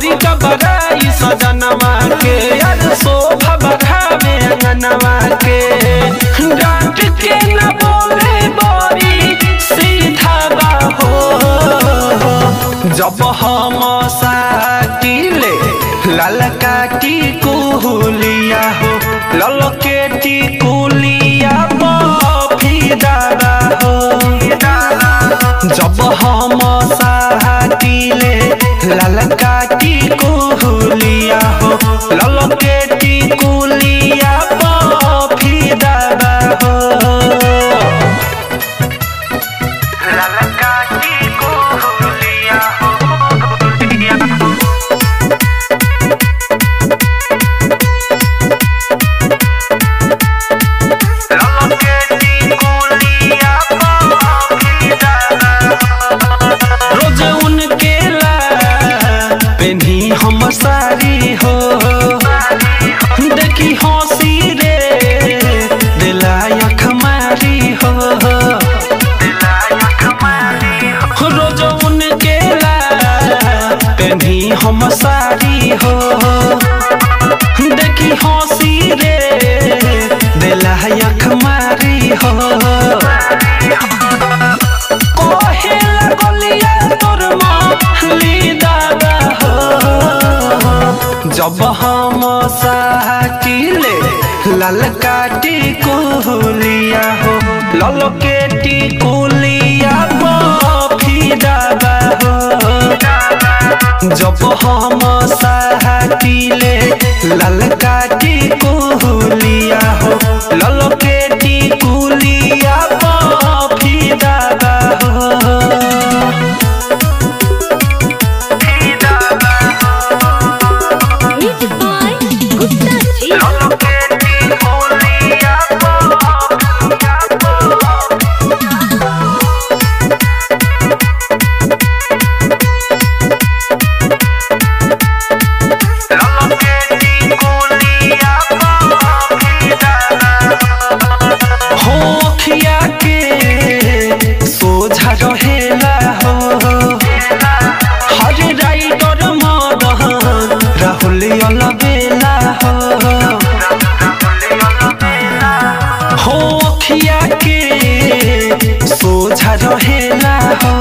करी का बड़ाई सजनवा के यार शोभा बढ़ावे अंगनवा के डांट के न बोले बड़ी सीधा बाहो जब हम साटिले ललकाटी कुलिया हो ललकेटी कुलिया बफिदा हो जब हम साटिले ललकाटी कुलिया हो ललकेटी कुलिया बफिदा हो ललकाटी कुलिया हो रोज उनके ला पेन्ही हम सारी हो देखी हंसी रे दिलाया खमारी हो रोज उनके ला पेन्ही हम सारी हो देखी हंसी रे दिलाया खमारी हो कहेला गलिया तोर माली दादा हो जब हम साकिले ललकाटी कुलिया हो ललकेटी कुलिया बफी दादा हो जब हम साकिले ललकाटी कुलिया हो ललकेटी कुलिया बफी दादा हो Music by Gupta Ji. हो अखिया के सोझा रहेला हो हर राइडर मदन राहुल अलबेला हो हो अखिया के सोझा रहेला हो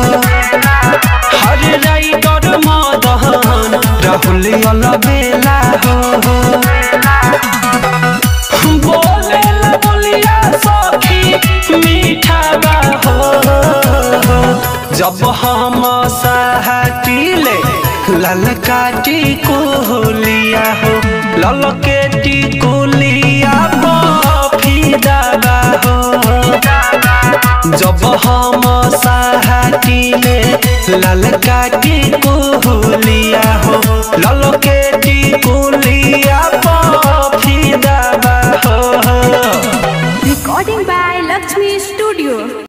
हर राइडर मदन राहुल अलबेला हो बोले ला बोलिया सखी मीठा बा हो जब हम साहटिले ललकाटी कुलिया हो ललकेटी कुलिया बफिदा बा हो जब हम साहटिले ललकाटी कुलिया हो ललकेटी कुलिया